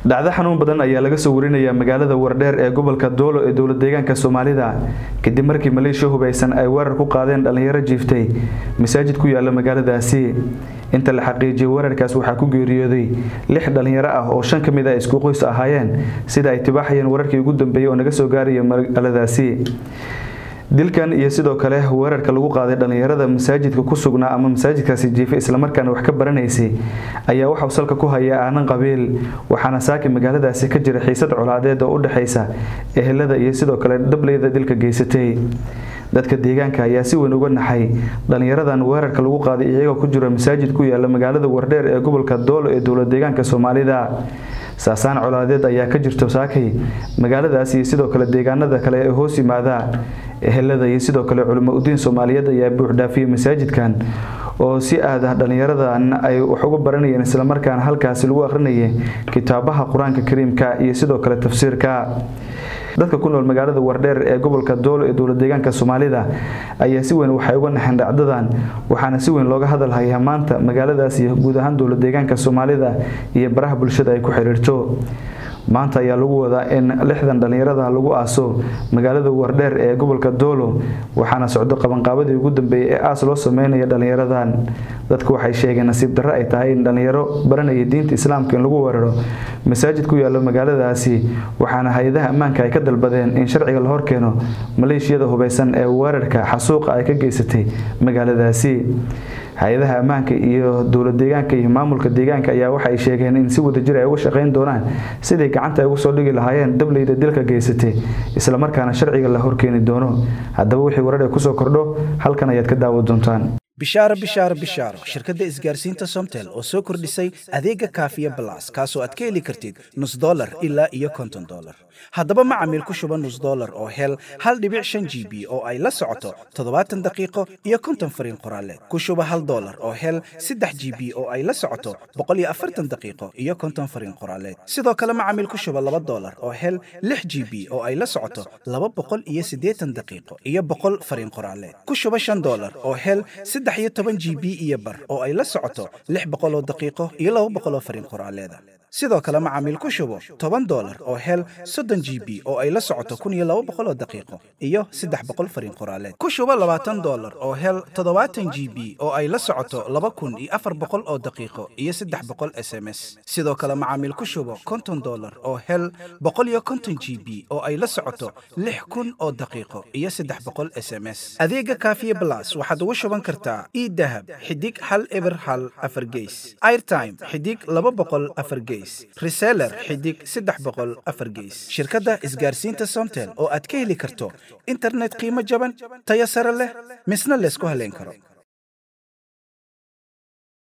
dhacdo xanuun badan ayaa laga soo warinayaa magaalada wardheer ee gobolka doolo ee dowlad deegaanka soomaalida kadib markii maleeshiya hubeysan ay weerar ku qaadeen dhallinyaro jiiftay masaajid ku yaala magaaladaasi inta la xaqiijiyay weerarkaas waxaa ku geeriyooday lix dhallinyaro ah oo shan ka mid ah isku qoys ahaayeen sida ay tibaaxayeen wararkii ugu dambeeyey oo naga soo gaaraya magaaladaasi dilkan iyo sidoo kale weerarka lagu qaaday dhallinyarada masaajidka ku sugnaa ama masaajidkaasi jiifay islamarkaana wax ka baranaysay ayaa waxau salka ku haya aanan qabiil waxaana saaki magaaladaasi ka jira xiisad colaadeed oo u dhexaysa ehelada iyo sidoo kale dableyda dilka geysatay dadka deegaanka ayaa si weyn uga naxay dhallinyaradan weerarka lagu qaaday iyagoo ku jira masaajid ku yaala magaalada wardheer ee gobolka doolo ee dowlad deegaanka soomaalida saasaan colaadeed ayaa ka jirto saakay magaaladaas iyo sidoo kale deegaanada kale ee hoos yimaada ehelada iyo sidoo kale culimo udiin soomaaliyeed ayaa buuxdhaafiyey masaajidkan oo si aad ah dhallinyaradan ay wax uga baranayeen islamarkaana halkaasi lagu akhrinayay kitaabaha qur-aanka kariimka iyo sidoo kale tafsiirka dadka ku nool magaalada wardheer ee gobolka doolo ee dowlad deegaanka soomaalida ayaa si weyn waxay uga naxeen dhacdadan waxaana si weyn looga hadalhayaa maanta magaaladaas iyo guud ahaan dowlad deegaanka soomaalida iyo baraha bulshada ay ku xiriirto maanta ayaa lagu wadaa in lixdan dhallinyarada lagu aaso magaalada wardheer ee gobolka doolo waxaana socdo qabanqaabadii ugu dambeeyey ee aas loo sameynaya dhallinyaradan dadku waxay sheegeen nasiib darre ay tahay in dhallinyaro baranaya diinta islaamka in lagu weeraro masaajid ku yaalo magaaladaasi waxaana hay-adaha ammaanka ay ka dalbadeen in sharciga la horkeeno maleeshiyada hubeysan ee weerarka xasuuqa ay ka geysatay magaaladaasi hay-adaha ammaanka iyo dowlad deegaanka iyo maamulka deegaanka ayaa waxay sheegeen in si wadajir ay uga shaqayn doonaan sidii gacanta ay ugu soo dhigi lahaayeen dableyda dilka geysatay islamarkaana sharciga la horkeeni doono haddaba wixii warar ee kusoo kordho halkan ayaad ka daawa doontaan bishaaro bishaaro bishaaro shirkadda isgaarsiinta somtel oo soo kordhisay adeega kaafiya balas kaasoo aad ka heli kartid nus dolar ilaa iyo konton dolar haddaba macamiil ku shuba nus dolar oo hel hal dhibic shan g b oo ay la socoto toddobaatan daqiiqo iyo konton fariin qoraaleed ku shuba hal dolar oo hel saddex g b oo ay la socoto boqol iyo afartan daqiiqo iyo konton fariin qoraaleed sidoo kale macamiil ku shuba laba dolar oo hel lix g b oo ay la socoto laba boqol iyo siddeetan daqiiqo iyo boqol fariin qoraaleed ku shuba shan dolar oo hel saddex iyo toban g b iyo bar oo ay la socoto lix boqol oo daqiiqo iyo laba boqol oo fariin qoraaleeda sidoo kale macaamiil ku shubo toban dolar oo hel soddon g b oo ay la socoto kun iyo laba boqol oo daqiiqo iyo saddex boqol fariin qoraaleed ku shubo labaatan dolar oo hel toddobaatan g b oo ay la socoto laba kun iyo afar boqol oo daqiiqo iyo saddex boqol s m s sidoo kale macaamiil ku shubo konton dolar oo hel boqol iyo konton g b oo ay la socoto lix kun oo daqiiqo iyo saddex boqol s m s adeega kaafiye blas waxaad ugu shuban kartaa idahab xidig hal eber hal afar geys airtime xidig laba boqol afar geys reseller xidig saddex boqol afar geys shirkadda isgaarsiinta somtel oo aad ka heli karto internet qiimo jaban tayo sare leh misna laysku haleyn karo